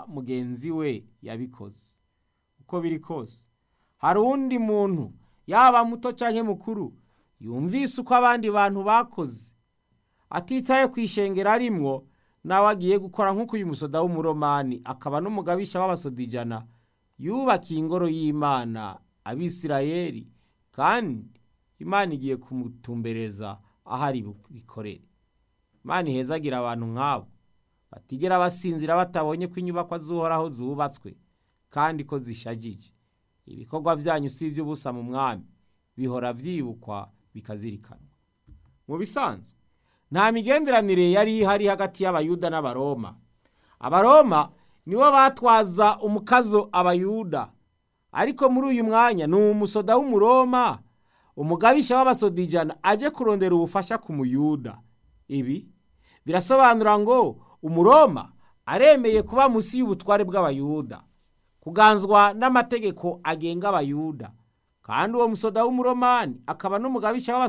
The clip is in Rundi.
mugenzi we yabikoze uko biri kose hari uwundi muntu yaba muto cyangwa mukuru yumvise uko abandi bantu bakoze atitaye ku ishengero arimwo nawe agiye gukora nk'uko uyu musoda w'umuromani akaba n'umugabisha w'abasoda ijana yubakiye ingoro y'imana abisirayeli kandi imana igiye kumutumbereza aho ari bikorere imana ihezagira abantu nk'abo batigera basinzira batabonye ko inyubako z'uhoraho zubatswe kandi ko zishagije ibikorwa byanyu si iby'ubusa mu mwami bihora byibukwa bikazirikanwa mu bisanzwe nta migenderanire yari ihari hagati y'abayuda n'abaroma abaroma nibo batwaza umukazo abayuda ariko muri uyu mwanya ni umusoda w'umuroma umugabisha w'abasoda ijana ajye kurondera ubufasha ku muyuda ibi birasobanura ngo umuroma aremeye kuba munsi y'ubutware bw'abayuda kuganzwa n'amategeko agenga abayuda kandi uwo musoda w'umuromani akaba n'umugabisha